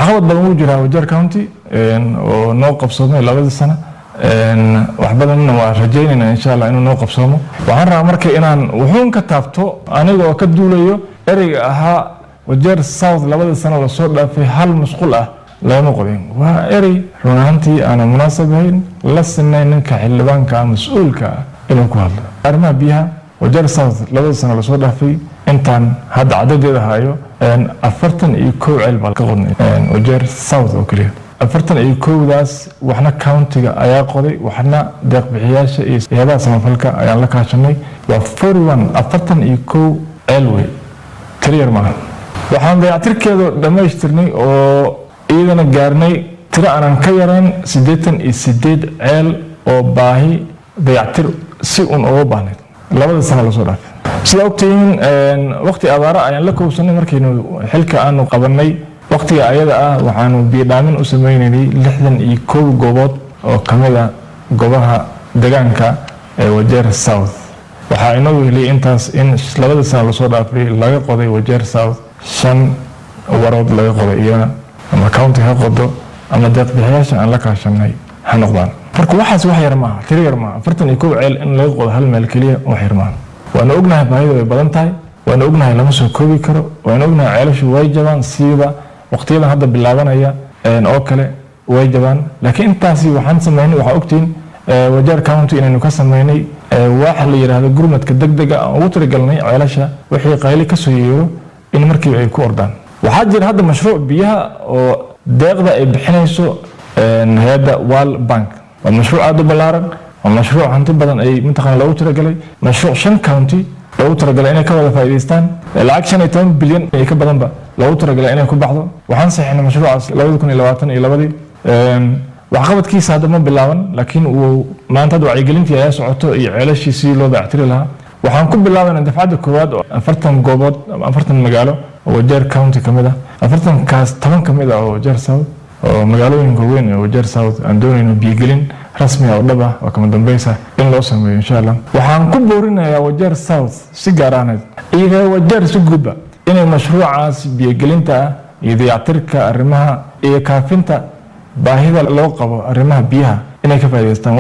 waxqabad badan wuu jiraa wajeer county oo noo qabsoomay labadii sano wax badanna waa rajaynayna insha allah inuu noo qabsoomo waxaan rabaa marka inaan wuxuun ka taabto aniga oo ka duulayo ereyga ahaa wajeer south labadii sano lasoo dhaafay hal musqul ah lagama qodin waa erey run ahaantii aanan munaasab ahayn la sinayn ninka xildhibaanka mas-uulka ah inuu ku hadlo arrimaha biyaha wajeer south labada sano lasoo dhaafay intaan hadda cadadeeda hayo afartan iyo kow ceel baa ka qodnay wajeer south oo keliya afartan iyo kowdaas waxna countiga ayaa qoday waxna deeqbixiyaasha iyo hay-adaha samafalka ayaan la kaashanay waa forty one afartan iyo kow ceel wey kaliyar maaha waxaan dayactirkeedu dhammaystirnay oo iyadana gaarnay tiro aanan ka yarayn siddeetan iyo sideed ceel oo baahi dayactir si un uga baahnayd labada sano lasoo dhaafay sida ogtihiin waqti abaaro ayaan la kowsanay markaynu xilka aanu qabanay waqtiga ayada ah waxaanu biyodhaamin u sameynaynay lixdan iyo kow goobood oo kamid a goobaha degaanka ee wajeer south waxaa inagu heliyay intaas in labada sano lasoo dhaafay laga qoday wajeer south shan warood laga qoday iyana ama county ha qodo ama deeqbixiyaasha aan la kaashanay ha noqdaan marka waxaas wax yar maaha tiro yar maaha afartan iyo kow ceel in laga qodo hal meel keliya wax yar maaha waanu ognahay baahida way badan tahay waanu ognahay lama soo koobi karo waanu ognahay ceelashu way jabaan siiba waqtiyadan hadda bilaabanaya oo kale way jabaan laakiin intaasi waxaan sameynay waxaa ogtihiin wajeer county inaynu ka sameynay waxa la yidhaahdo gurmadka degdega aan ugu talagalnay ceelasha wixii qayli kasoo yeero in markiiba ay ku ordaan waxaa jira hadda mashruuc biyaha oo deeqda ay bixinayso hay-adda wal bank waa mashruuc aada u ballaaran waa mashruuc hanti badan ay mataqana loogu talagalay mashruuc shan county loogu talagalay inay ka wada faa'iidaystaan lacag shan iyo toban bilyan iyo ka badanba loogu talagalay inay ku baxdo waxaan saxiixnay mashruucaas labadi kun iyo labaatan iyo labadii waxqabadkiisa hadda ma bilaaban laakiin uu maanta hadda wacyigelintii ayaa socoto iyo ceelashii sidii loo dayactiri lahaa waxaan ku bilaabayna dafcadda koowaad oo afartan goobood ama afartan magaalo oo wajeer county ka mid ah afartankaas toban ka mid ah oo wajeer south oo magaalooyinka weyn ee wajeer south aan doonayno biyogelin rasmi ah oo dhab ah oo kama dambeysa in loo sameeyo insha allah waxaan ku boorinayaa wajeer south si gaar ahneed iyo wajeer si guudba inay mashruucaas biyogelinta ah iyo dayactirka arrimaha iyo kaafinta baahida loo qabo arrimaha biyaha inay ka faa'idaystaan